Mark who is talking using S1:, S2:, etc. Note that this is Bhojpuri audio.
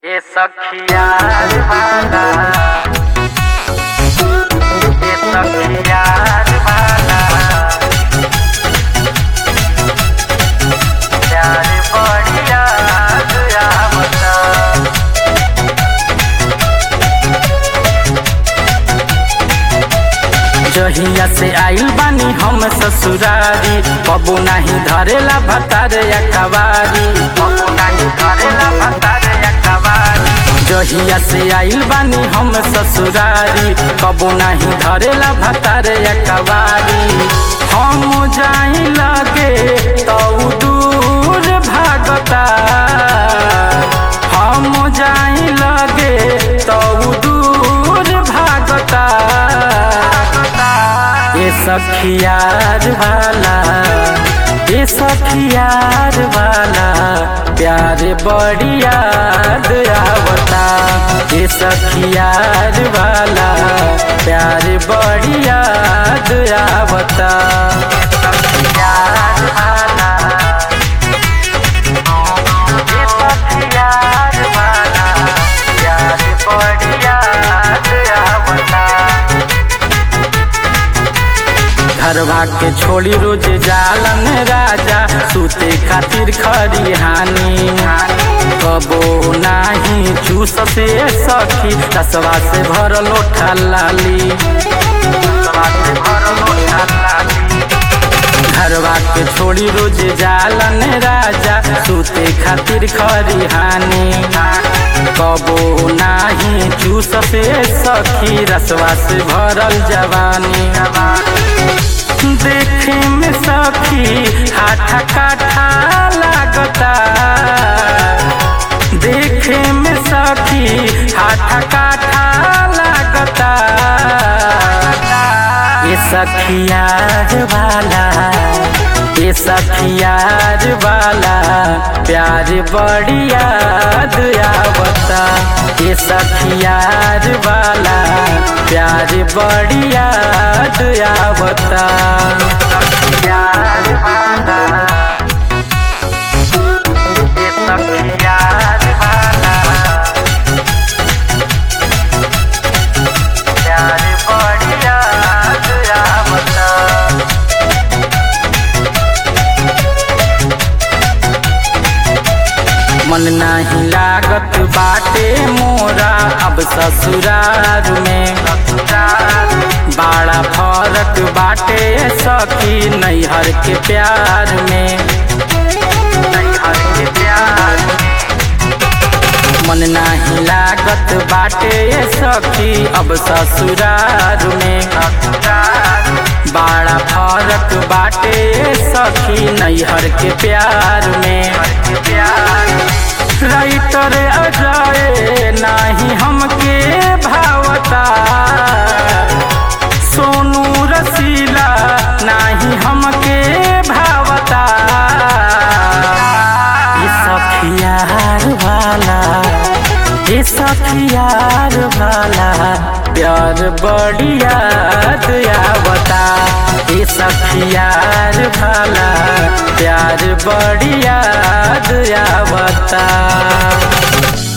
S1: ए सखिया वाला ए सखिया वाला प्यार बढ़िया आवता जहिया से आइल बानी हम ससुरारी कबू नाही धरेला भतारे या कवारी कबू नाही धरेला भतारे या कवारी जहिया से आइल बानी हम ससुरारी कबू नाही धरेला भतारे या कवारी हम जाई लगे तो दूर भागता हम जाई लगे तो दूर भागता ये सखियार वाला ये सखियार वाला प्यार बड़ी याद आवता ये सखियार वाला प्यार बड़ी याद आवता सखियार वाला ये सखियार वाला प्यार बड़ी याद आवता घरवा के छोड़ी रोज जालन राजा सूते खातिर खरिहानी कबो नाही चूस से सखी रसवा से भरल लोठा लाली रसवा से भरल लोठा लाली घरवा के छोड़ी रोज जालन राजा सूते खातिर खरिहानी कबो नाही चूस से सखी रसवा से भरल जवानी देखे में सखी हाथा काठा लागता देखे में सखी हाथा काठा लागता ये सखियार वाला ये सखियार वाला प्यार बड़ी याद आवता ये सखियार वाला प्यार बड़ी याद आवता सखियार वाला ये सखियार वाला प्यार बड़ी याद आवता मन नाही लागत बाटे मोरा अब ससुरार में बड़ा फरक बाटे सखी नैहर के प्यार में नैहर के प्यार में मन नाही लागत बाटे सखी अब ससुरार में बड़ा फरक बाटे सखी नैहर के प्यार में राइटर अजय नाही हमके भावता सोनू रसीला नाही हमके भावता ये सखियार वाला ये सखियार वाला प्यार बड़ी याद आवता ये सखियार वाला प्यार बड़ी याद आवता